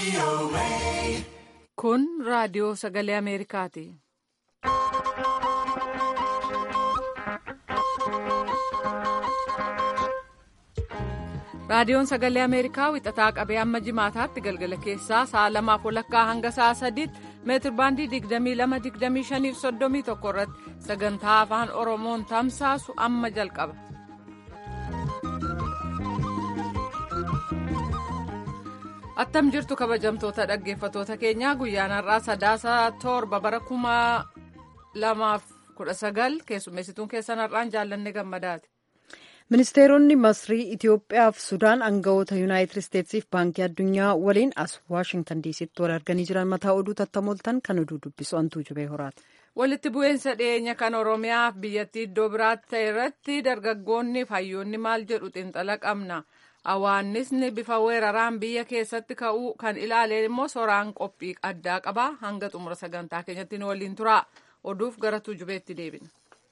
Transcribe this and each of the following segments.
Kun raadiyoo sagalee Ameerikaati. Raadiyoon sagalee Ameerikaa wixataa qabee amma jimaataatti galgala keessaa sa'a lamaaf walakkaa hanga sa'a sadiitti meetir baandii 22-25-31 irratti sagantaa afaan Oromoon tamsaasu amma jalqaba. Attam jirtu kabajamtoota dhaggeeffatoota keenyaa guyyaan har'aa sadaasa torba bara kuma lamaaf kudha sagal keessummeessituun keessan har'aan jaallanne gammadaati. Ministeeronni Masrii, Itoophiyaa fi Sudaan aangawoota Yuunaayitid Isteetsiif Baankii Addunyaa waliin as Waashingtan diisitti wal arganii jiran mataa oduu tattamooltan kan oduu dubbisu antuu jubee horaati. Walitti bu'iinsa dhiyeenya kan Oromiyaa fi biyyattii iddoo biraatti ta'e irratti dargaggoonni fi hayyoonni maal jedhu xiinxala qabna. Hawaannisni bifa weeraraan biyya keessatti ka'uu kan ilaaleen immoo soraan qophii addaa qaba. Hanga xumura sagantaa keenyatti nu waliin tura. Oduuf gara tuujubeetti deebina.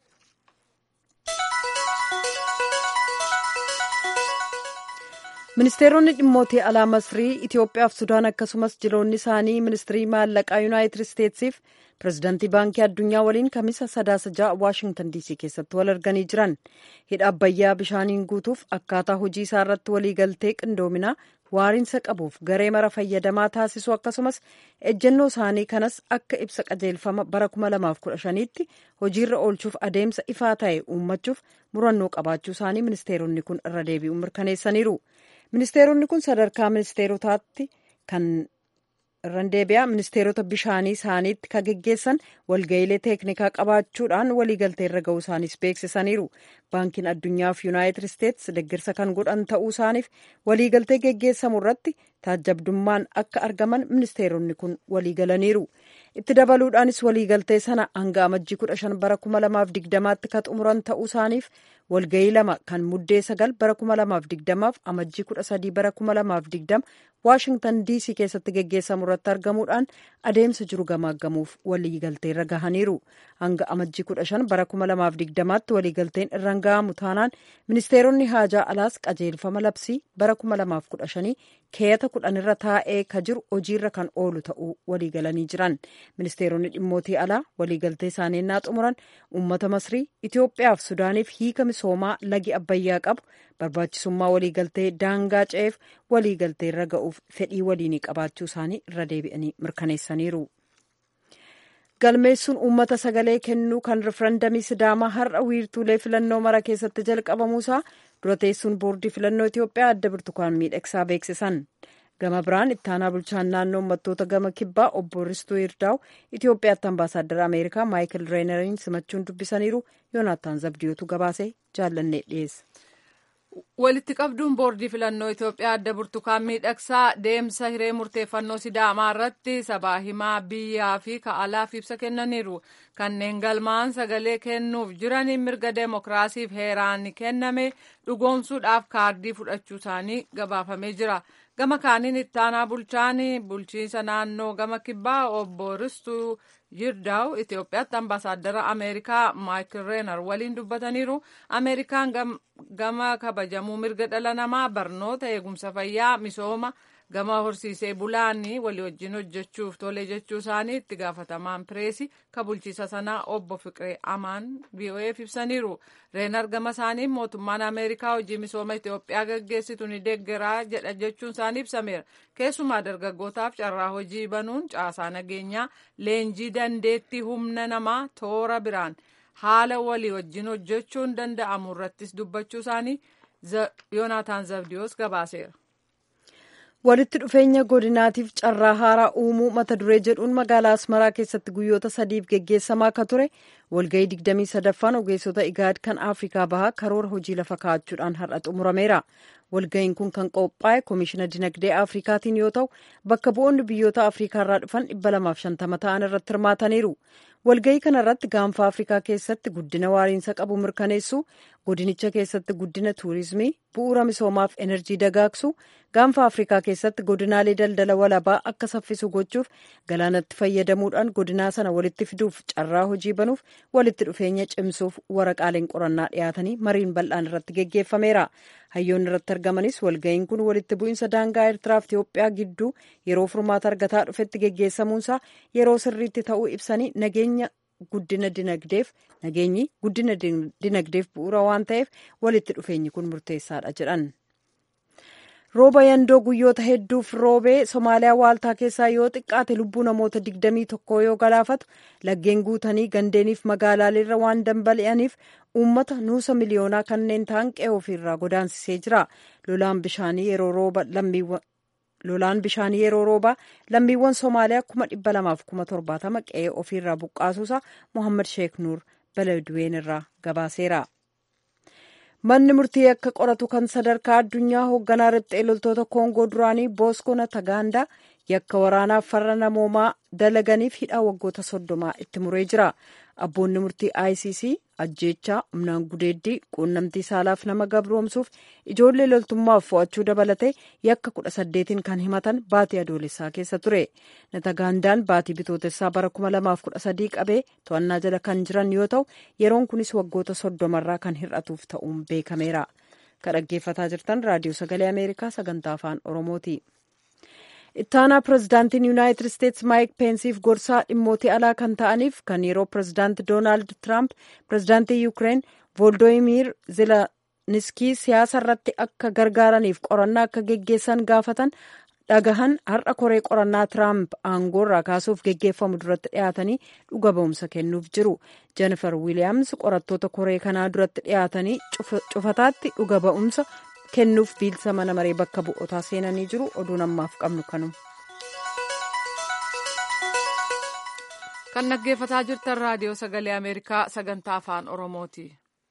Ministeeronni dhimmoota alaa Masrii, Itoophiyaa fi Sudaan akkasumas jiloonni isaanii ministirii maallaqaa Yuunaayitid Isteetsiif pirezidaantii Baankii Addunyaa waliin kamisa sadaasa ja'a Waashingtan diisii keessatti wal arganii jiran. Hidha Abbayyaa bishaaniin guutuuf akkaataa hojii isaa irratti waliigaltee qindoominaa waariinsa qabuuf garee mara fayyadamaa taasisu akkasumas ejjennoo isaanii kanas akka ibsa qajeelfama bara 2015tti hojiirra oolchuuf adeemsa ifaa ta'e uummachuuf murannoo qabaachuu isaanii ministeeronni kun irra deebi'uun mirkaneessaniiru. Ministeeronni kun sadarkaa ministeerotaatti kan irran deebi'aa ministeerota bishaanii isaaniitti kan geggeessan walga'iilee teeknikaa qabaachuudhaan waliigaltee irra ga'uu isaaniis beeksisaniiru. Baankiin addunyaa fi Yuunaayitid Isteets deeggarsa kan godhan ta'uu isaaniif waliigaltee geggeessamu irratti taajabdummaan akka argaman ministeeronni kun waliigalaniiru. Itti dabaluudhaanis waliigaltee sana hanga amajjii kudha shan bara kuma lamaaf digdamaatti kan xumuran ta'uu isaaniif walga'ii lama kan muddee sagal bara kuma lamaaf digdamaaf amajjii kudha sadii bara kuma lamaaf digdama waashingtan diisii keessatti geggeessamu irratti argamuudhaan adeemsa jiru gamaaggamuuf waliigaltee irra gahaniiru hanga amajjii kudha shan bara kuma lamaaf digdamaatti waliigalteen irraan gahamu taanaan ministeeronni haajaa alaas qajeelfama labsii bara kuma lamaaf kudha shanii keeyata kudhan irra taa'ee ka jiru hojiirra kan oolu ta'uu waliigalanii jiran ministeeronni dhimmootii alaa waliigaltee isaanii naa xumuran uummata masrii itiyoophiyaa fi sudaaniif hiika misoomaa lagi abbayyaa qabu barbaachisummaa waliigaltee daangaa ce'eef waliigaltee irra ga'uuf fedhii waliinii qabaachuu isaanii irra deebi'anii mirkaneessaniiru. galmeessuun uummata sagalee kennuu kan rifarandamii sidaamaa har'a wiirtuulee filannoo mara keessatti jalqabamuusaa dura teessuun boordii filannoo itiyoophiyaa adda birtukaan miidhagsaa beeksisan gama biraan ittaanaa bulchaan naannoo uummattoota gama kibbaa obbo ristuu yirdaa'u itiyoophiyaatti ambaasaaddara ameerikaa maayikil reeneriin simachuun dubbisaniiru yoonaataan zabdiyootu gabaasee jaallannee dhiyeessa. walitti qabduun boordii filannoo Itoophiyaa adda burtukaan miidhagsaa deemsa hiree murteeffannoo sidaamaa irratti sabaa himaa biyyaa fi ka'alaaf ibsa kennaniiru kanneen galmaan sagalee kennuuf jiraniin mirga deemokiraasiif heeraan kenname dhugoomsuudhaaf kaardii fudhachuu isaanii gabaafamee jira gama kaaniin ittaanaa bulchaan bulchiinsa naannoo gama kibbaa obbo Ristuu Yirdaa'u Itoophiyaatti ambaasaaddara Ameerikaa Maayikil Reenar waliin dubbataniiru. Ameerikaan gama kabajamuu mirga dhala namaa barnoota eegumsa fayyaa misooma gama horsiisee bulaanii walii wajjin hojjechuuf tole jechuu isaanii itti gaafatamaan pireesii ka bulchiisa sanaa obbo Fiqiree Amaan VOA'f ibsaniiru. Reenar gama isaanii mootummaan Ameerikaa hojii misooma Itoophiyaa gaggeessitu ni deeggaraa jedha jechuun isaanii ibsameera. Keessumaa dargaggootaaf carraa hojii banuun caasaa nageenyaa leenjii dandeettii humna namaa toora biraan haala walii wajjin hojjechuun danda'amu irrattis dubbachuu isaanii Yoonaataan Zabdiyoos gabaaseera. walitti dhufeenya godinaatiif carraa haaraa uumuu mata duree jedhuun magaalaa asmaraa keessatti guyyoota sadiif geggeessamaa akka ture walgahii digdamii sadaffaan ogeessota igaad kan afrikaa bahaa karoora hojii lafa kaa'achuudhaan har'a xumurameera walgahiin kun kan qophaa'e koomishina dinagdee afrikaatiin yoo ta'u bakka bu'oonni biyyoota afrikaa irraa dhufan dhibba lamaaf shantama ta'an irratti hirmaataniiru walgahii kana irratti gaanfa afrikaa keessatti guddina waariinsa qabu mirkaneessuu godinicha keessatti guddina tuurizimii bu'uura misoomaaf enerjii dagaagsu gaanfa afrikaa keessatti godinaalee daldala walabaa akka saffisu gochuuf galaanatti fayyadamuudhaan godinaa sana walitti fiduuf carraa hojii banuuf walitti dhufeenya cimsuuf waraqaaleen qorannaa dhiyaatanii mariin bal'aan irratti geggeeffameera hayyoonni irratti argamanis walga'iin kun walitti bu'iinsa daangaa eertiraaf itiyoophiyaa gidduu yeroo furmaata argataa dhufetti geggeessamuunsaa yeroo sirriitti ta'uu ibsanii nageenya guddina dinagdeef nageenyi guddina dinagdeef bu'uura waan ta'eef walitti dhufeenyi kun murteessaadha jedhan. rooba yandoo guyyoota hedduuf roobee somaaliyaa waaltaa keessaa yoo xiqqaate lubbuu namoota digdamii tokkoo yoo galaafatu laggeen guutanii gandeeniif magaalaaleerra waan dambali'aniif uummata nuusa miliyoonaa kanneen ta'an qe'ee ofiirraa godaansisee jira lolaan bishaanii yeroo rooba lammiiwwan lolaan bishaanii yeroo roobaa lammiiwwan somaaliyaa kuma dhibba lamaaf kuma torbaatama qe'ee ofiirraa buqqaasuusa mohammad sheek nuur baladuween irraa gabaaseera. manni murtii akka qoratu kan sadarkaa addunyaa hoogganaa riphxee loltoota koongoo duraanii booskoo natagaandaa yakka waraanaaf farra namoomaa dalaganiif hidhaa waggoota soddomaa itti muree jira abboonni murtii icc ajjeechaa humnaan gudeeddii quunnamtii saalaaf nama gabroomsuuf ijoollee loltummaaf fo'achuu dabalatee yakka kudha saddeetiin kan himatan baatii adoolessaa keessa ture natagaandaan baatii bitootessaa bara kuma lamaaf kudha sadii qabee to'annaa jala kan jiran yoo ta'u yeroon kunis waggoota soddomarraa kan hir'atuuf ta'uun beekameera kan dhaggeeffataa jirtan raadiyoo sagalee ameerikaa sagantaa afaan oromooti. ittaanaa pirezidaantiin yuunaayitid isteetsi maayik peensiif gorsaa dhimmootii alaa kan ta'aniif kan yeroo pirezidaanti doonaald tiraamp pirezidaantii yuukireen vooldoomir zeleniskii siyaasa irratti akka gargaaraniif qorannaa akka geggeessan gaafatan dhagahan har'a koree qorannaa tiraamp aangoorraa kaasuuf geggeeffamu duratti dhiyaatanii dhuga ba'umsa kennuuf jiru jennifer wiiliyaams qorattoota koree kanaa duratti dhiyaatanii cufataatti dhuga ba'umsa kennuuf biilsa mana maree bakka bu'ootaa seenanii jiru oduun ammaaf qabnu kanuma. kan dhaggeeffataa jirtan raadiyoo sagalee ameerikaa sagantaa afaan oromooti.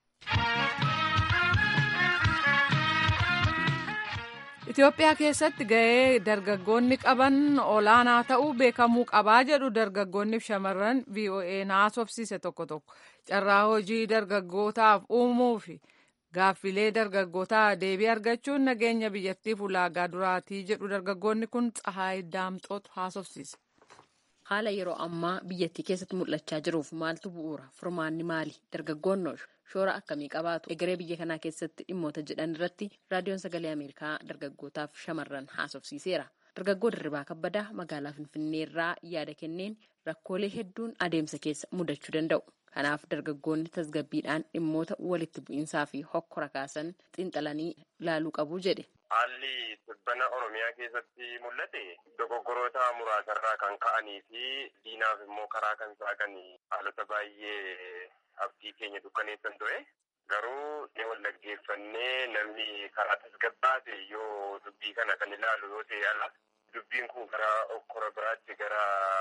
Itoophiyaa keessatti gahee dargaggoonni qaban olaanaa ta'uu beekamuu qabaa jedhu dargaggoonni fi shamarran VOA haasofsiise tokko tokko carraa hojii dargaggootaaf uumuu fi gaaffilee dargaggootaa deebii argachuun nageenya biyyattiif ulaagaa duraatii jedhu dargaggoonni kun Tsahaay Daamxootu haasofsiise. Haala yeroo ammaa biyyattii keessatti mul'achaa jiruuf maaltu bu'uura? Furmaanni maali? Dargaggoonni shoora akkamii qabaatu? Egeree biyya kanaa keessatti dhimmoota jedhan irratti raadiyoon sagalee Ameerikaa dargaggootaaf shamarran haasofsiiseera. Dargaggoo Dirribaa Kabbadaa magaalaa Finfinnee irraa yaada kenneen rakkoolee hedduun adeemsa keessa mudachuu danda'u. Kanaaf dargaggoonni tasgabbiidhaan dhimmoota walitti bu'iinsaa fi hokkora kaasan xiinxalanii ilaaluu qabu jedhe. Haalli dhibbana Oromiyaa keessatti mul'ate dogoggoroota muraasarraa kan ka'anii fi diinaaf immoo karaa kan saaqan haalota baay'ee abdii keenya dukkaneessan ture. Garuu wal dhaggeeffannee namni karaa tasgabbaate yoo dubbii kana kan ilaalu yoo ta'e ala dubbiin kun gara okkora biraatti gara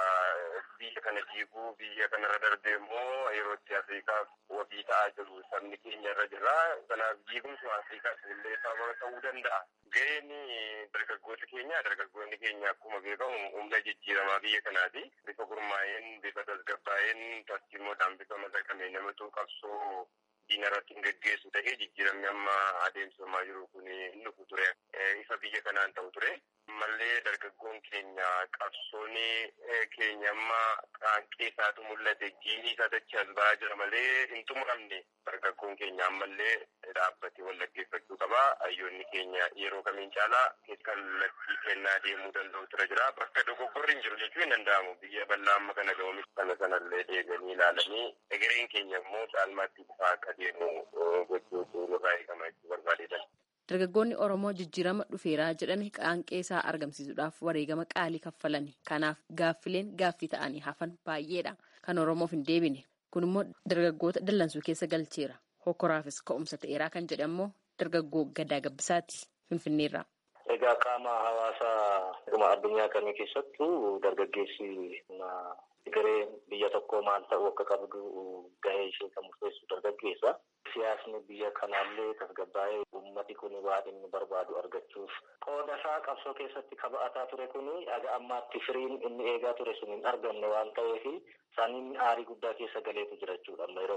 biyya kana diiguu biyya kanarra darbee immoo yeroo itti Afrikaaf wabii ta'aa jiru sabni keenya irra jira. Kanaaf diigumsi Afrikaas illee sababa ta'uu danda'a. Gaheen dargaggoota keenya dargaggoonni keenya akkuma beekamu humna jijjiiramaa biyya kanaati. Bifa gurmaa'een bifa tasgabbaa'een tartiimoodhaan bifa madaqamee namatu qabsoo diina irratti hin geggeessu ta'ee jijjiiramni amma adeemsifamaa jiru kun hin dhufu ture. Ifa biyya kanaan ta'u ture. Mallee dargaggoon keenya qabsoon keenya amma qaanqee isaatu mul'ate jiinii isaa dachi as ba'aa jira malee hin xumuramne dargaggoon keenya ammallee dhaabbatee wal dhaggeeffachuu qaba. Hayyoonni keenya yeroo kamiin caalaa kallattii kennaa deemuu danda'u tura jira. Bakka dogoggorri hin jiru jechuu hin danda'amu. Biyya bal'aa amma kana ga'uunis kana sanallee deeganii ilaalanii egereen keenya immoo caalmaatti bifa akka deemu gochuutu nurraa eegama jechuu barbaadeetan. Dargaggoonni Oromoo jijjiirama dhufeeraa jedhame qaanqee isaa argamsiisuudhaaf wareegama qaalii kaffalani. Kanaaf gaaffileen gaaffii ta'anii hafan baay'eedha. Kan Oromoof hin deebine. Kun immoo dargaggoota dallansuu keessa galcheera. Hokkoraafis ka'umsa ta'eeraa kan jedhamu dargaggoo Gadaa Gabbisaati Finfinneerraa. Egaa qaama hawaasaa dhuma addunyaa kamii keessattuu dargaggeessi garee biyya tokkoo maal ta'uu akka qabdu gahee ishee kan murteessu dargaggeessa. Siyaasni biyya kanaallee tasgabbaa'ee uummati kun waan inni barbaadu argachuuf qooda isaa qabsoo keessatti kaba'ataa ture kun aga ammaatti firiin inni eegaa ture sun hin argamne waan ta'eef saniin aarii guddaa keessa galeetu jira jechuudha amma yeroo kana.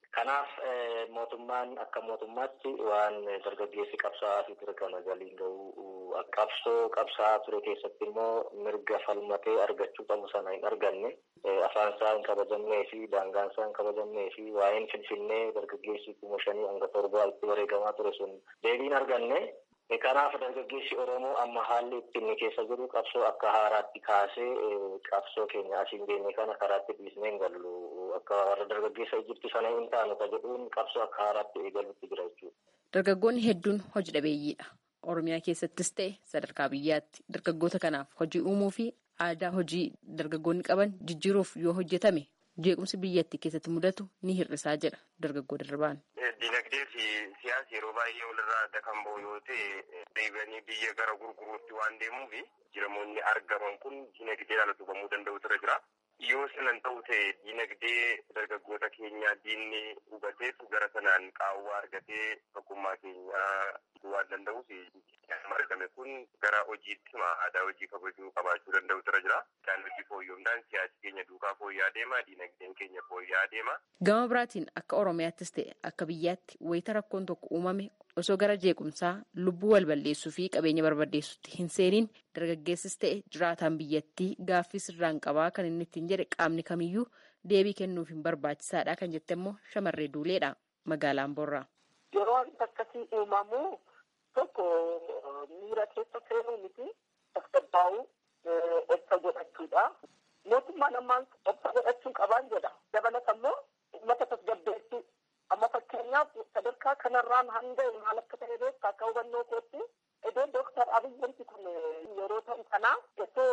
Kanaaf mootummaan akka mootummaatti waan dargaggeessi qabsaa'aa fi ture kana galiin ga'uu qabsoo qabsaa'aa ture keessatti immoo mirga falmatee argachuu qabu sana hin arganne afaan isaa hin kabajamnee fi daangaan isaa hin kabajamnee fi waa'een finfinnee dargaggeessi kuma shanii hanga torbaa itti wareegamaa ture sun deebiin arganne Kanaaf dargaggeessi Oromoo amma haalli itti inni keessa jiru qabsoo akka haaraatti kaasee qabsoo keenya asiin geenye kana karaatti dhiisnee hin gallu akka warra dargaggeessa Ijipti sana hin taanu ka jedhuun qabsoo akka haaraatti eegalutti jira jechuudha. Dargaggoonni hedduun hojii dhabeeyyiidha. Oromiyaa keessattis ta'e sadarkaa biyyaatti dargaggoota kanaaf hojii uumuu fi aadaa hojii dargaggoonni qaban jijjiiruuf yoo hojjetame jeequmsi biyyattii keessatti mudatu ni hir'isaa jedha dargaggoo darbaan. Dinagdee fi siyaasa yeroo baay'ee walirraa adda kan bahu yoo ta'e deebi'anii biyya gara gurguruutti waan deemuuf jiramoonni argaman kun dinagdeedhaan utubamuu danda'u tura jira. Yoo sanan ta'u ta'e dinagdee dargaggoota keenyaa diinni hubateef gara sanaan qaawwaa argatee tokkummaa keenyaa waan danda'uuf argame kun gara hojiitti hima aadaa hojii kabajuu qabaachuu danda'u tura jira. Isaan hojii fooyya'uudhaan siyaasi keenya duukaa fooyya'aa deema dinagdeen keenya fooyya'aa deema. Gama biraatiin akka Oromiyaattis ta'e akka biyyaatti wayita rakkoon tokko uumame osoo gara jeequmsaa lubbuu wal balleessuu fi qabeenya barbadeessutti hin seeniin dargaggeessis ta'e jiraataan biyyattii gaaffii sirraan qabaa kan inni ittiin jedhe qaamni kamiyyuu deebii kennuuf hin barbaachisaadha kan jette immoo shamarree duuleedha magaalaan borraa. Yeroo wanti akkasii uumamu tokko miira keessa seenuu miti tasgabbaa'uu obsa godhachuudha. Mootummaan ammaan obsa godhachuu qabaan jedha. Dabalata immoo uummata tasgabbeessuu. Amma fakkeenyaaf sadarkaa kanarraan hanga maal akka ta'e beektaa akka hubannoo kootti iddoo dooktar Abiy wanti kun yeroo ta'u kanaa osoo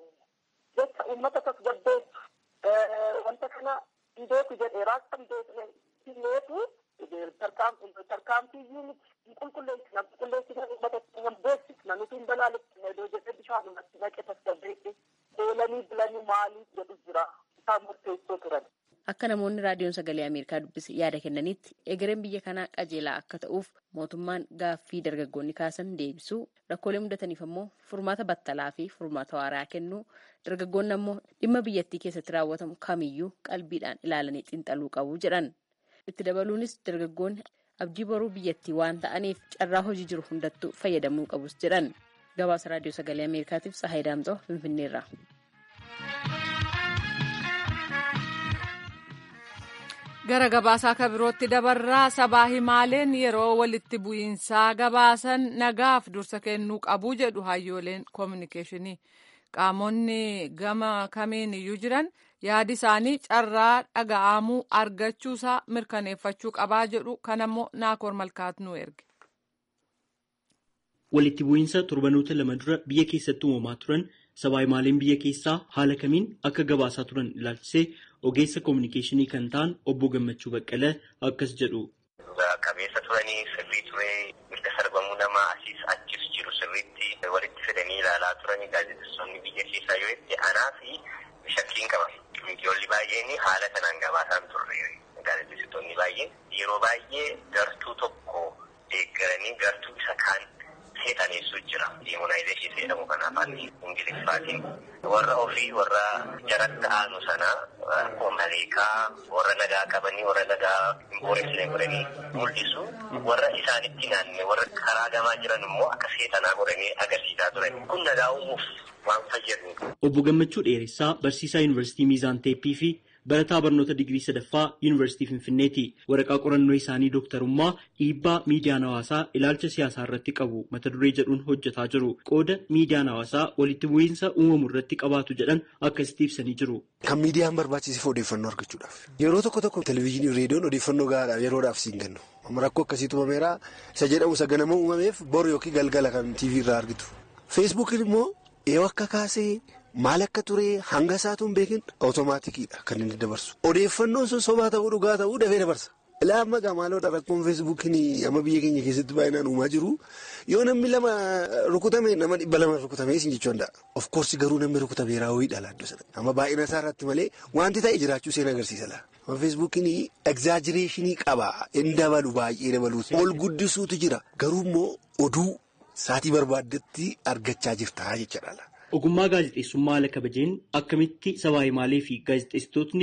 jecha uummata tasgabbeessu wanta kana hidheetu jedheeraa kan beekneetu tarkaanfiiyyuu miti hin qulqulleessina qulqulleessina uummata keenya beeksisna nuti hin balaalessina iddoo jedhee bishaanumatti naqe tasgabbeesse oolanii bilanii maalii jedhu jira isaan murteessoo turan. Akka namoonni raadiyoon sagalee Ameerikaa dubbise yaada kennanitti egereen biyya kanaa qajeelaa akka ta'uuf mootummaan gaaffii dargaggoonni kaasan deebisuu rakkoolee mudataniif ammoo furmaata battalaa fi furmaata waaraa kennuu dargaggoonni ammoo dhimma biyyattii keessatti raawwatamu kamiyyuu qalbiidhaan ilaalanii xiinxaluu qabu jedhan. Itti dabaluunis dargaggoonni abdii boruu biyyattii waan ta'aniif carraa hojii jiru hundattuu fayyadamuu qabus jedhan. Gabaasa raadiyoo sagalee Ameerikaatiif Sahaay Daamxoo Finfinneerra. gara gabaasaa ka birootti dabarraa sabaa himaaleen yeroo walitti bu'iinsaa gabaasan nagaaf dursa kennuu qabu jedhu hayyooleen koominikeeshinii qaamonni gama kamiin iyyuu jiran yaadi isaanii carraa dhaga'amuu argachuusaa mirkaneeffachuu qabaa jedhu kanammoo naakoor malkaat nu erge. walitti bu'iinsa torbanoota lama dura biyya keessatti uumamaa turan sabaa himaaleen biyya keessaa haala kamiin akka gabaasaa turan ilaalchisee ogeessa koominikeeshinii kan ta'an obbo Gammachuu Baqqalee akkas jedhu. Qabeessa turanii sirrii turee mirga sarbamuu namaa asiis achis jiru sirriitti walitti fidanii ilaalaa turanii gaazexeessonni biyya keessaa yoo itti aanaa fi shakkiin qaba. Miidiyoonni baay'een haala kanaan gabaasaan turre gaazexeessitoonni baay'een yeroo baay'ee gartuu tokko deeggaranii gartuu isa kaan seetaneessuu jira. Demonaayizeeshinii jedhamu kan afaan Ingiliffaatiin. Warra ofii warra jaratti aanu sana akkuma maleekaa warra nagaa qabanii warra nagaa hin booressine godhanii mul'isu. Warra isaanitti naanne warra karaa gamaa jiran immoo akka seetanaa godhanii agarsiisaa turan. Kun nagaa uumuuf waan fayyadu. Obbo Gammachuu Dheeressaa barsiisaa Yuunivarsiitii Miizaan Teeppii fi barataa barnoota digirii sadaffaa yuunivarsiitii Finfinneeti. Waraqaa qorannoo isaanii dooktarummaa dhiibbaa miidiyaan hawaasaa ilaalcha siyaasaa irratti qabu mata duree jedhuun hojjetaa jiru. Qooda miidiyaan hawaasaa walitti bu'iinsa uumamu irratti qabaatu jedhan akkasitti ibsanii jiru. Kan miidiyaan barbaachisiif odeeffannoo argachuudhaaf. Yeroo tokko tokko televizyiinii reediyoon odeeffannoo gahaadhaaf yeroodhaaf siin kennu. Amma rakkoo akkasiitu uumameera isa jedhamu isa ganama uumameef bor yookiin galgala kan TV irraa argitu. Feesbuukiin immoo yoo akka kaasee. Maal akka ture hanga isaatu hin beekin awutomaatikidha kan inni dabarsu. Odeeffannoon sun sobaa ta'uu dhugaa ta'uu dafee dabarsa. Ilaa amma gaamaaloodha rakkoon feesbuukiin amma biyya keenya keessatti baay'inaan uumaa jiru yoo namni lama rukutame nama dhibba lama rukutamee isin jechuu danda'a. Of course garuu namni rukutame raawwiidha laaddoo sana. Amma baay'ina isaa irratti malee wanti ta'e jiraachuu seen agarsiisa laa. Amma feesbuukiin egzaajireeshinii qaba. Inni dabalu baay'ee dabalu. Ol guddisuutu jira. Garuu immoo oduu saatii barbaaddetti argachaa jirta jechaadha. Ogummaa gaazexeessummaa haala kabajeen akkamitti sabaa himaalee fi gaazexeessitootni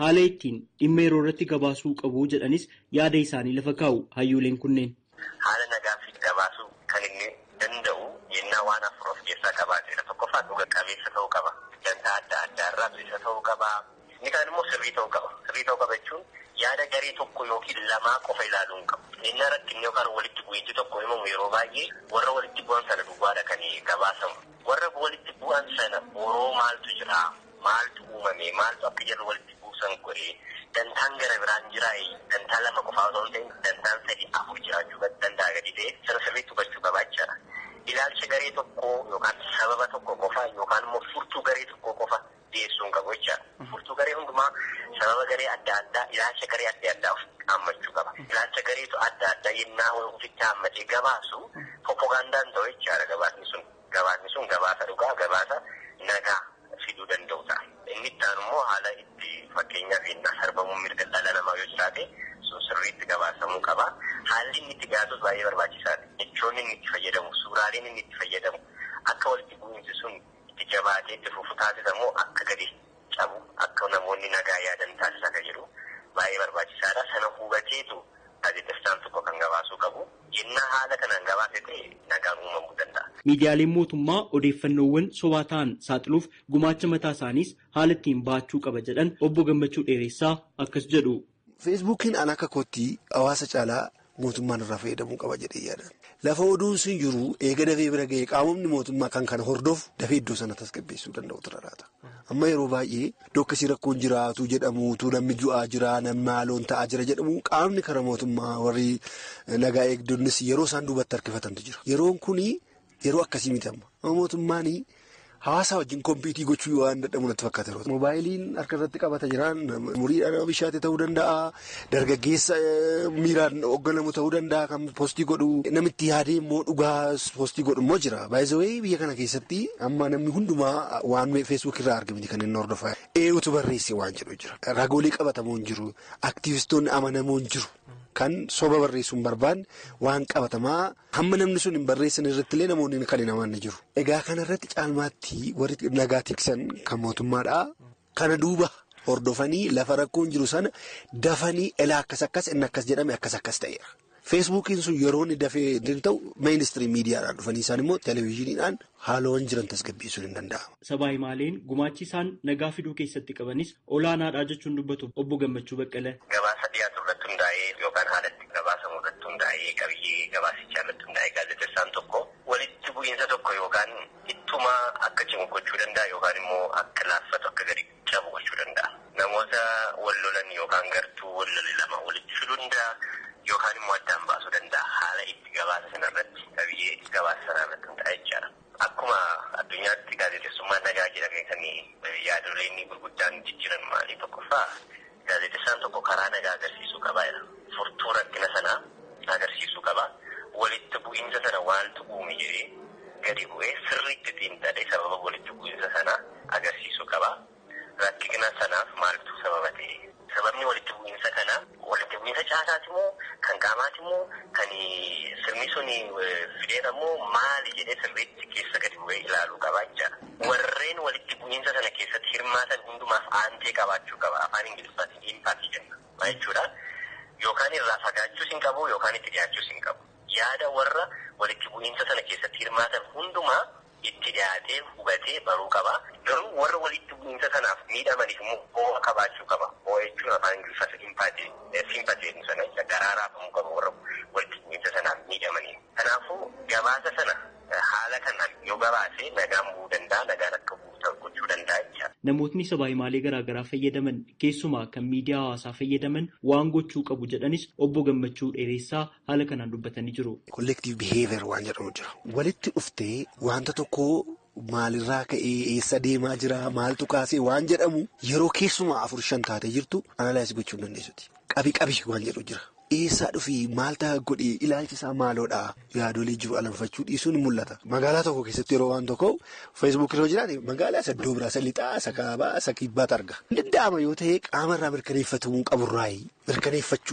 haala ittiin dhimma yeroo irratti gabaasuu qabu jedhanis yaada isaanii lafa kaa'u hayyuuleen kunneen. Haala nagaa fi gabaasuu kan inni danda'u yennaa waan afur of keessaa qabaatedha. Tokkoffaa dhuga qabeessa ta'uu qaba. Dantaa adda addaa irraa bilisa ta'uu qaba. Inni kaan immoo sirrii ta'uu qaba. Sirrii ta'uu qaba jechuun yaada garee tokko yookiin lamaa qofa ilaaluu hin qabu. Inni rakkinni yookaan walitti bu'iinsi tokko himamu yeroo baay'ee warra walitti bu'an sana duwwaadha kan gabaasamu. Warra walitti bu'an sana boroo maaltu jira? Maaltu uumame? Maaltu akka jarri walitti buusan godhee? Dantaan gara biraan jiraa'e dantaan lama qofaa osoo hin ta'in dantaan sadii afur jiraachuu danda'a gadi ta'e sana sirriitti hubachuu qabaa jechaadha. Ilaalcha garee tokkoo yookaan sababa tokko qofa yookaan immoo furtuu garee tokko qofa dhiyeessuu hin qabu jechaadha. Furtuu garee hundumaa sababa garee adda addaa ilaalcha garee adda addaa of haammachuu qaba. Ilaalcha gareetu adda addaa yennaa ofitti haammatee gabaasu propagandaan ta'u jechaadha gabaasni sun. Gabaasni sun gabaasa dhugaa gabaasa nagaa fiduu danda'u ta'a. Inni itti aanu immoo haala itti fakkeenyaaf yennaa sarbamuun mirga dhala namaa yoo jiraate sun sirriitti gabaasamuu qaba. Haalli inni itti gaasus baay'ee barbaachisaadha. Jechoonni inni itti fayyadamu, suuraaleen inni itti fayyadamu akka walitti bu'iinsi sun itti jabaatee itti fufu taasisamu akka gadi cabu akka namoonni nagaa yaadan taasisa kan jedhu baay'ee barbaachisaadha. Sana hubateetu gaazexeessaan tokko kan gabaasuu qabu. Yennaa haala kanaan gabaase ta'e nagaan uumamuu danda'a. Miidiyaaleen mootummaa odeeffannoowwan sobaa ta'an saaxiluuf gumaacha mataa isaaniis haala ittiin bahachuu qaba jedhan obbo Gammachuu Dheeressaa akkas jedhu. Feesbuukiin an akka kootti hawaasa caalaa mootummaan irraa fayyadamuu qaba jedhee yaadan. Lafa oduun sun jiru eega dafee bira ga'ee qaamonni mootummaa kan kana hordofu dafee iddoo sana tasgabbeessuu danda'u tura laata. Amma yeroo baay'ee iddoo akkasii rakkoon jiraatu jedhamuutu namni du'aa jira namni haaloon ta'aa jira jedhamu qaamni kara mootummaa warri nagaa eegdonnis yeroo isaan duubatti harkifatantu jira. Yeroon kuni yeroo akkasii miti amma. Mootummaan hawaasa wajjin kompiitii gochuu waan dadhabu natti fakkaata yeroo Moobaayiliin harka irratti qabata jiraan umuriidhaan nama bishaate ta'uu danda'a dargaggeessa miiraan hoogganamu ta'uu danda'a kan poostii godhu namitti yaadee immoo dhugaa poostii godhu immoo jira. Baay'isawee biyya kana keessatti amma namni hundumaa waan feesbuuk irraa argamti kan inni hordofaa. Eenyutu barreesse waan jedhu jira. Ragoolee qabatamoo hin jiru. Aktiivistoonni amanamoo hin jiru. Kan soba barreessuun barbaanne waan qabatamaa hamma namni sun hin barreessan irratti illee namoonni kan hin amanne jiru. Egaa kanarratti caalmaatti warri nagaa tiksan kan mootummaadhaa kana duuba hordofanii lafa rakkoon jiru sana dafanii elaa akkas akkas inni akkas jedhame akkas akkas ta'eera. Feesbuukiin sun yeroo inni dafee ta'u miinistirii miidiyaadhaan dhufanii isaan immoo televezyiiniidhaan haalawwan jiran tasgabbeessuun hin danda'amu. Sabaa himaaleen gumaachi isaan nagaa fiduu keessatti qabanis olaanaadha jechuun dubbatu obbo Gammachuu Baqqalee. Gabaasa dhiyaatu irratti hundaa'ee yookaan haala itti gabaasamu irratti hundaa'ee qabiyyee gabaasichaa irratti hundaa'ee gaazexeessaan tokko walitti bu'iinsa tokko yookaan ittuma akka cimu gochuu danda'a yookaan immoo akka laaffatu akka gadi cabu gochuu danda'a. Namoota wal lolan yookaan gartuu wal lole lama walitti fiduu danda'a. Yookaan immoo addaan baasuu danda'a haala itti gabaasa sanarratti qabiyyee gabaasa sanarratti hundaa'e jechaadha. Akkuma addunyaatti gaazexeessummaan nagaa jedhamee kan yaadoleen gurguddaan jijjiiran maalii tokkoffaa gaazexeessaan tokko karaa nagaa agarsiisuu qaba jedha. Furtuu rakkina sanaa agarsiisuu qaba. Walitti bu'iinsa sana waaltu uume jedhee gadi bu'ee sirriitti xiinxalee sababa walitti bu'iinsa sanaa agarsiisuu qaba. Rakkina sanaaf maaltu sababa ta'e? Sababni walitti bu'iinsa kanaa walitti bu'iinsa caasaati moo kan qaamaati moo kan sirni sun fideera moo maali jedhee sirriitti keessa gadi bu'ee ilaaluu qaba jechaadha. Warreen walitti bu'iinsa sana keessatti hirmaatan hundumaaf aantee qabaachuu qaba. Afaan Ingiliffaatiin impaakii jenna. Maal jechuudha? Yookaan irraa fagaachuus hin qabu yookaan itti dhiyaachuus hin qabu. Yaada warra walitti bu'iinsa sana keessatti hirmaatan hundumaa itti dhiyaatee hubatee baruu qaba. Garuu warra walitti bu'iinsa sanaaf miidhamaniif immoo ho'a qabaachuu qaba. Ho'a jechuun afaan Ingiliffaa simpatee simpatee sana garaa raafamuu qaba warra walitti bu'iinsa sanaaf miidhamaniif. Kanaafuu gabaasa sana haala kanaan yoo gabaase nagaan bu'uu danda'a nagaan akka bu'u gochuu danda'a jechuudha. Namootni sabaa himaalee garaagaraa fayyadaman keessumaa kan miidiyaa hawaasaa fayyadaman waan gochuu qabu jedhanis obbo Gammachuu Dheeressaa haala kanaan dubbatanii jiru. Kolleektiiv biheever waan jedhamu jira. Walitti dhuftee wanta tokko maalirraa ka'ee eessa deemaa jira maaltu kaasee waan jedhamu yeroo keessumaa afur shan taatee jirtu analaayis gochuu hin dandeessuti. Qabi qabi waan jedhu jira. Eessaa dhufii maal ta'a godhee ilaalchi isaa maaloodha yaadolee jiru alanfachuu dhiisuun ni mul'ata. Magaalaa tokko keessatti yeroo waan tokko feesbuuk irra jiraate magaalaa isa iddoo biraa isa lixaa isa kaabaa isa kibbaatu arga. Danda'ama yoo ta'e qaama irraa mirkaneeffatamuu qaburraayi mirkaneeffachuudha.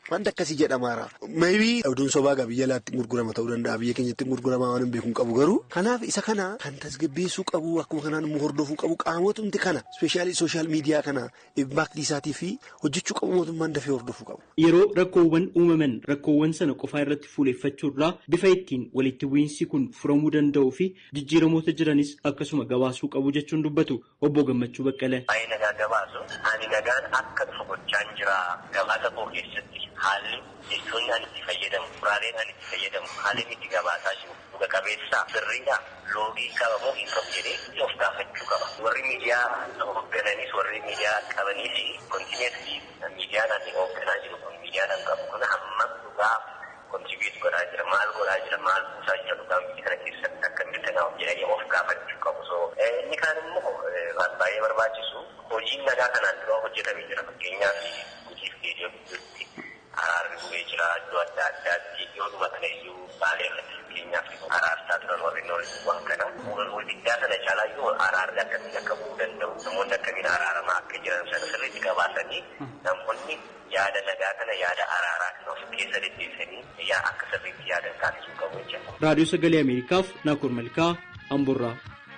wanta akkasii jedhamaara. Maybii oduun sobaa biyya alaatti gurgurama ta'uu danda'a biyya keenyatti gurguramaa waan hin beekuun qabu garuu kanaaf isa kana kan tasgabbeessuu qabu akkuma kanaan immoo hordofuu qabu qaamotumti kana ispeeshaalii sooshaal miidiyaa kana impaaktii isaatii fi hojjechuu qabu mootummaan dafee hordofuu qabu. Yeroo rakkoowwan uumaman rakkoowwan sana qofaa irratti fuuleeffachuurraa bifa ittiin walitti bu'iinsi kun furamuu danda'uu fi jijjiiramoota jiranis akkasuma gabaasuu qabu jechuun dubbatu obbo Gammachuu Baqqalee. Waa'ee nagaa gabaasu ani nagaan akka dhufu gochaan jira gabaasa koo keessatti haalli jechoonni ani itti fayyadamu furaaleen ani itti fayyadamu haalli itti gabaasaa jiru dhuga qabeessaa sirriidha loogii qabamoo hin qabu jedhee of gaafachuu qaba. Warri miidiyaa hooggananis warri miidiyaa qabaniis kontineetii miidiyaan ani hoogganaa jiru kun miidiyaan an qabu kun hammam dhugaa kontibiit godhaa jira maal godhaa jira maal buusaa jira dhugaan biyya kana keessatti akka mirkanaa'u jedhanii of gaafachuu qabu. So inni kaan immoo waan baay'ee barbaachisu hojiin nagaa kanaan dura hojjetamee jira fakkeenyaaf gujiif geejjiba gidduutti araarri bu'ee jira iddoo adda addaatti yooduma kana iyyuu baalee irratti fakkeenyaaf araarsaa turan warri noolli waan kana waliddaa sana caalaa iyyuu araarri akkamiin akka bu'uu danda'u namoonni akkamiin araaramaa akka jiran sana sirriitti qabaatanii namoonni yaada nagaa kana yaada araaraa kan of keessa deddeebisanii yaa akka sirriitti yaadan taasisuu qabu jechuudha. Raadiyoo Sagalee Ameerikaaf Naakoor Malkaa Amburraa.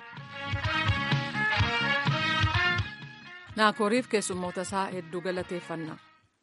Naakooriif keessummoota isaa hedduu galateeffanna.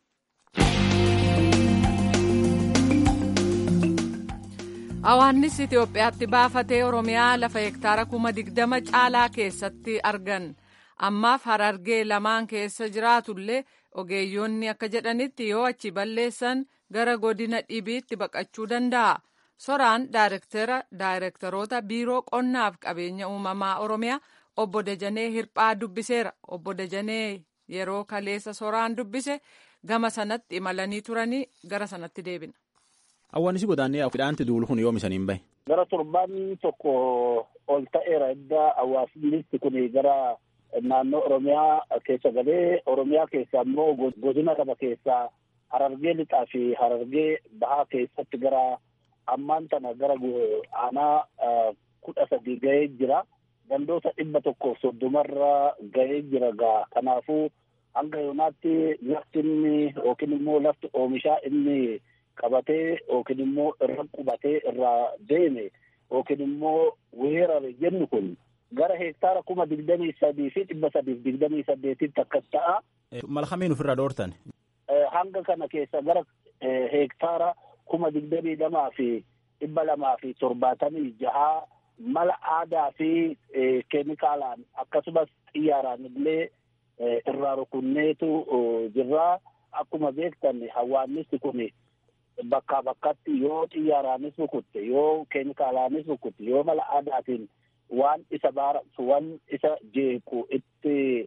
Hawaannis Itoophiyaatti baafatee Oromiyaa lafa hektaara kuma digdama caalaa keessatti argan. Ammaaf harargee lamaan keessa jiraatullee ogeeyyoonni akka jedhanitti yoo achi balleessan gara godina dhibiitti baqachuu danda'a. Soraan daayirektaroota biiroo qonnaaf qabeenya uumamaa Oromiyaa obbo Dajanee Hirphaa dubbiseera. Obbo Dajanee yeroo kaleessa soraan dubbise gama sanatti imalanii turanii gara sanatti deebina. Hawwaannis godaannee midhaanti duulu kun yoom isaniin bahe? Gara torbaan tokko ol ta'eera edda hawaasni kun gara naannoo Oromiyaa keessa galee Oromiyaa keessa immoo godina qaba keessaa Harargee lixaa fi Harargee bahaa keessatti gara ammaan tana gara aanaa kudha sadii gahee jira. Gandoota dhibba tokkoof soddomarra gahee jira gaa kanaafuu hanga yoonaatti lafti inni yookiin immoo lafti oomishaa inni qabatee yookiin immoo irra qubatee irraa deeme yookiin immoo weerare jennu kun gara hektaara kuma digdamii sadii fi dhibba sadiif digdamii saddeetitti akkas ta'a. Malkamiin ofirraa dhoortan. Hanga kana keessa gara hektaara kuma digdamii lamaa fi dhibba lamaa fi torbaatamii jahaa mala aadaa fi keemikaalaan akkasumas xiyyaaraan illee irraa rukunneetu jirra. Akkuma beektan hawaannisti kun bakkaa bakkatti yoo xiyyaaraanis rukutte yoo keemikaalaanis rukutte yoo mala aadaatiin waan isa baaratu waan isa jeequ itti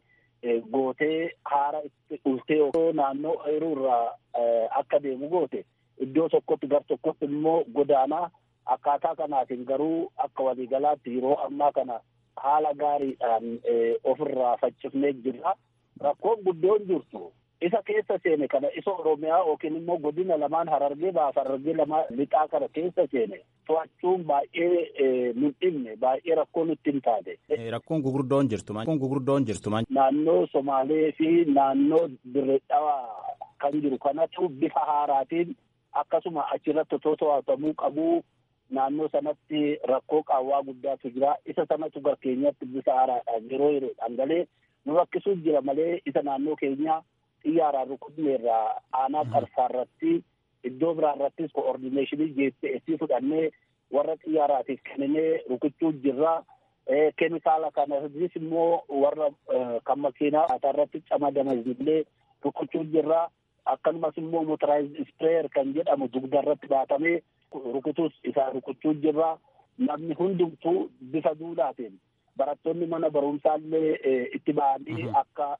gootee haara itti ultee naannoo eeruu irraa akka deemu goote iddoo tokkotti gar tokkotti immoo godaanaa akkaataa kanaatiin garuu akka waliigalaatti yeroo ammaa kana haala gaariidhaan ofirraa faccifnee jirra. Rakkoon guddoon jirtu isa keessa seene kana isa Oromiyaa yookiin immoo godina lamaan harargee baaf harargee lamaan lixaa kana keessa seene to'achuun baay'ee nun dhibne baay'ee rakkoo nutti hin taate. Rakkoon gugurdoon jirtu rakkoon gugurdoon jirtu Naannoo Somaalee fi naannoo Dirree Dhawaa kan jiru kanatu bifa haaraatiin akkasuma achirratti otoo to'atamuu qabu naannoo sanatti rakkoo qaawwaa guddaatu jira isa sanatu gar keenyatti bifa haaraadhaan yeroo yeroodhaan galee nu rakkisuu jira malee isa naannoo keenyaa xiyyaaraan rukutne irraa aanaa qarsaarratti iddoo biraarrattis koordineeshinii jeessi fudhannee warra xiyyaaraatiif kenninee rukuchuu jirra. Keemikaala kanas immoo warra kan makiinaa irratti camadaman illee rukuchuu jirra. Akkasumas immoo motoraayiz ispreeyer kan jedhamu dugdarratti baatamee rukutus isaa rukuchuu jirra. Namni hundumtuu bifa duudhaatiin barattoonni mana barumsaallee itti ba'anii akka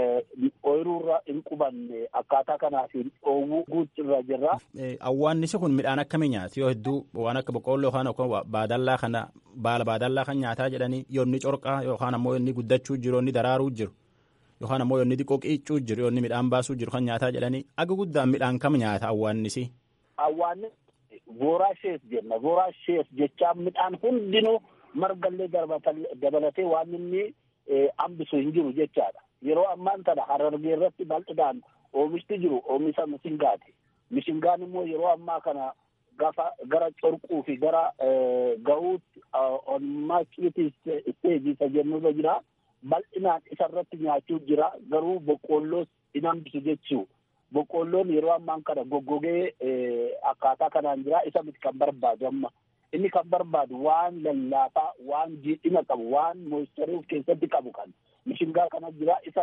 ooyiruurra hin qubanne akkaataa kanaatiin dhoowwuu guutirra jirra. Awwaannisi kun midhaan akkamii nyaati yoo hedduu waan akka boqqoolloo yookaan baadallaa kana baala baadallaa kan nyaataa jedhanii yoo inni corqaa yookaan ammoo inni guddachuu jiru yoo inni daraaruu jiru yookaan ammoo yoo inni xiqqoo qiiccuu jiru yoo inni midhaan baasuu jiru kan nyaataa jedhanii aga guddaan midhaan kam nyaata awwaannisi. Awwaannis voraashees jenna voraashees jechaan midhaan hundinuu margallee dabalatee waan inni hambisu hin jiru jechaadha. Yeroo ammaan tana harargee irratti bal'inaan oomishti jiru oomisha misingaati. mishingaan immoo yeroo ammaa kana gafa gara corquu fi gara gahuutti on maachiti isteejii isa jennurra jira bal'inaan isarratti nyaachuu jira garuu boqqoolloos hin hambisu jechuu boqqoolloon yeroo ammaan kana goggogee akkaataa kanaan jira isa miti kan barbaadu amma inni kan barbaadu waan lallaafaa waan jiidhina qabu waan moistarii of keessatti qabu kan mishingaa kana jira isa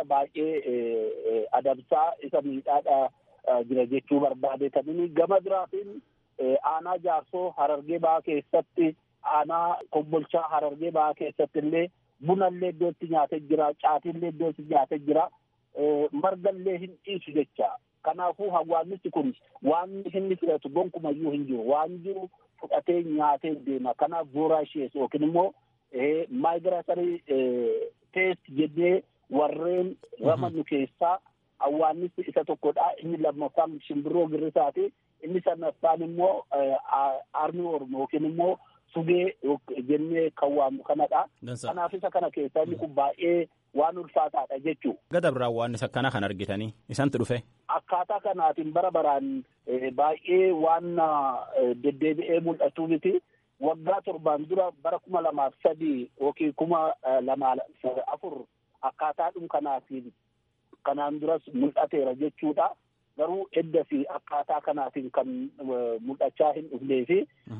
baay'ee adamsaa isa miidhaadha jira jechuu barbaade kan inni gama biraatiin aanaa jaarsoo harargee ba'aa keessatti aanaa kombolchaa harargee ba'aa keessatti illee bunallee iddootti nyaatee jira caatiillee iddootti nyaatee jira margallee hin dhiisu jecha kanaafuu hawaasni kun waan inni fudhatu gonkumayyuu hin jiru waan jiru fudhatee nyaatee deema kanaaf booraashees yookiin immoo maayigiraasarii teest jennee warreen ramannu keessaa hawaasni isa tokkodha inni lammaffaan shimbirroo girrisaati inni sadaffaan immoo armii oromoo yookiin immoo sugee jennee kan waamnu kanadha. Kanaaf isa kana keessaa inni kun baay'ee waan ulfaataadha jechuu. Gada biraan waan isa kana kan argitanii isantu dhufe. Akkaataa kanaatiin bara baraan baay'ee waan deddeebi'ee mul'atu miti. Waggaa torbaan dura bara kuma lamaaf sadii yookiin kuma lamaa afur akkaataadhum kanaatiin kanaan duras mul'ateera jechuudha. garuu edda fi akkaataa kanaatiin kan mul'achaa hin dhufnee fi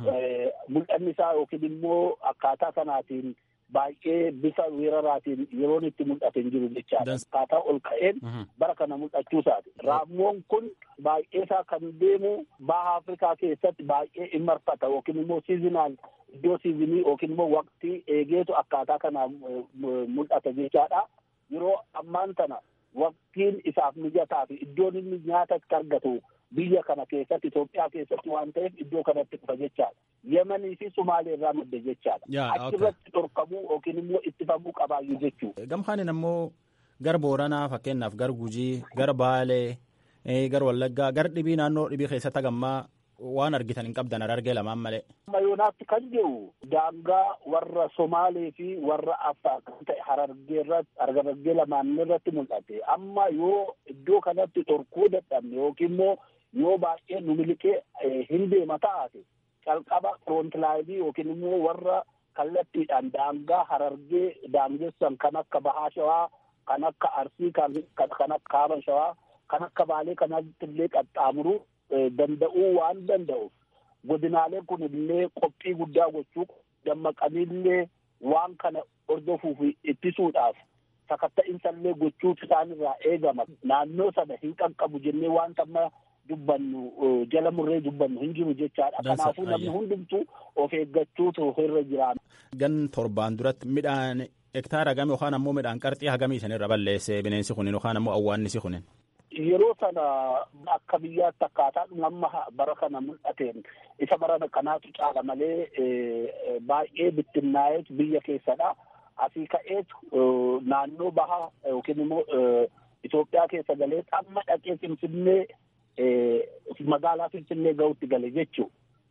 mul'anni isaa yookiin immoo akkaataa kanaatiin baay'ee bifa weeraraatiin yeroon itti mul'ate hin jiru jechaadha. Akkaataa ol ka'een bara kana mul'achuu isaati. Raammoon kun baay'ee isaa kan deemu baha Afrikaa keessatti baay'ee hin marfata yookiin immoo siizinaal iddoo siizinii yookiin immoo waqtii eegeetu akkaataa kanaan mul'ata jechaadha. Yeroo ammaan tana waqtiin isaaf mijataa fi iddoon inni nyaata itti argatu biyya kana keessatti Itoophiyaa keessatti waan ta'eef iddoo kanatti dhufa jechaadha. Yemanii fi Sumaalee irraa madde jechaadha. Achirratti dhorkamuu yookiin immoo ittifamuu qabaayyuu jechuu. Gamkaanin ammoo gara Booranaa fakkeenyaaf gara Gujii, gara Baalee, gara Wallaggaa, gara dhibii naannoo dhibii keessatti hagammaa waan argitan hin qabdan argee lamaan malee. Mayoonaatti kan jiru daangaa warra Somaalee fi warra Affaar kan ta'e harargee irratti harargee lamaan irratti mul'ate. Amma yoo iddoo kanatti dhorkuu dadhabne yookiin immoo yoo baay'ee nu miliqee hin deema taate calqaba frontlaayinii yookiin immoo warra kallattiidhaan daangaa harargee daangessan kan akka Bahaa Shawaa, kan akka Arsii, kan akka Kaaba Shawaa, kan akka Baalee kanatti illee qaxxaamuruu danda'uu waan danda'uuf godinaaleen kun illee qophii guddaa gochuu dammaqaniillee waan kana hordofuuf ittisuudhaaf sakatta'insa illee gochuutu isaanirraa eegama naannoo sana hin qaqqabu jennee waan amma dubbannu jala murree dubbannu hin jiru jechaadha kanaafuu namni hundumtu of eeggachuutu irra jiraata. Gan torbaan duratti midhaan hektaara hagamii yookaan ammoo midhaan qarxii hagamii sanirra balleesse bineensi kunin yookaan ammoo awwaannisi kunin. yeroo sana akka biyyaatti akkaataa amma bara kana mul'ateen isa bara kanaatu caala malee baay'ee bittinnaa'eetu biyya keessadha. Asii ka'eetu naannoo bahaa yookiin immoo Itoophiyaa keessa galee amma dhaqee Finfinnee magaalaa Finfinnee gahuutti gale jechuudha.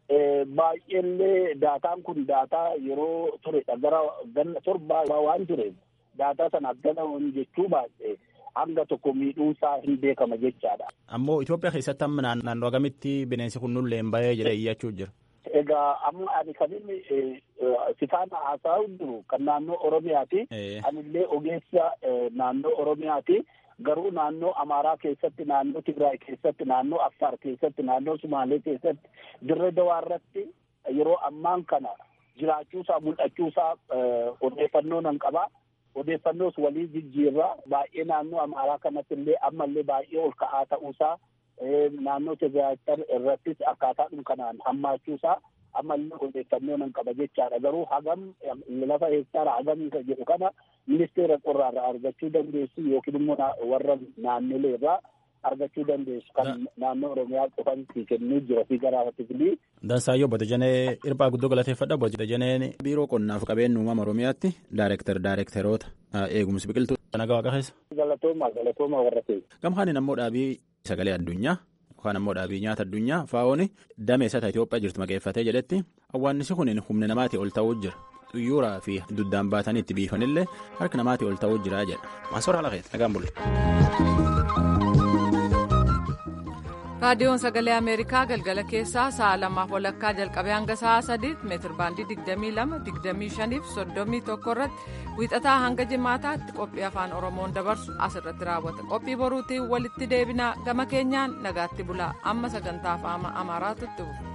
Baay'eellee daataan kun daataa yeroo turedha gara ganna torbaa waan tureef daataa sana ganamuun jechuu baay'ee. hanga tokko miidhuusaa hin beekama jechaadha. Ammoo Itoophiyaa keessatti amma naannoo agamitti bineensi kun nullee hin bahee jedhee iyyachuu jira. Egaa amma ani kan inni sifaan haasa'aa jiru kan naannoo Oromiyaati. Anillee ogeessa naannoo Oromiyaati. Garuu naannoo Amaaraa keessatti, naannoo Tigraay keessatti, naannoo Affaar keessatti, naannoo Sumaalee keessatti, dirree dawaa irratti yeroo ammaan kana jiraachuusaa mul'achuusaa odeeffannoo nan qabaa. odeeffannoos walii jijjiirraa baay'ee naannoo amaaraa kanatti illee ammallee baay'ee ol ka'aa ta'uusaa naannoo Tigraay irrattis akkaataadhuma kanaan hammaachuusaa ammallee odeeffannoo nan qaba jechaadha garuu hagam lafa hektaara hagamii kan jedhu kana ministeera qorraarraa argachuu dandeessu yookiin immoo warra naannolee irraa argachuu dandeessu kan naannoo oromiyaa qofanti kennuu jira fi garaafatiifilii. Dansaayyoo Bodajanee Irbaa guddoo galateeffadha. Bodajaneen biiroo qonnaaf qabeenya uumama Oromiyaatti daayireektar daayireektaroota eegumsi biqiltuu. Nagaa waaqa keessa. Galatooma galatooma warra keessa. Gamhaanin ammoo dhaabii sagalee addunyaa yookaan ammoo dhaabii nyaata addunyaa faa'ooni damee isaa Itoophiyaa jirtu maqeeffatee jedhetti awwaannisi kun humna namaatii ol ta'uu jira. Xuyyuuraa fi duddaan baatanii itti biifanillee harka namaatii ol ta'uu jira jedha. Maasoora haala keessa nagaan bulle. raadiyoon sagalee ameerikaa galgala keessaa sa'a lamaaf walakkaa jalqabee hanga sa'a sadiitti meetir baandii 22 25 fi 31 irratti wiixataa hanga jimaataatti qophii afaan oromoon dabarsu asirratti raawwata qophii boruutiin walitti deebinaa gama keenyaan nagaatti bulaa amma sagantaa afaan amaaraatu itti bu'a.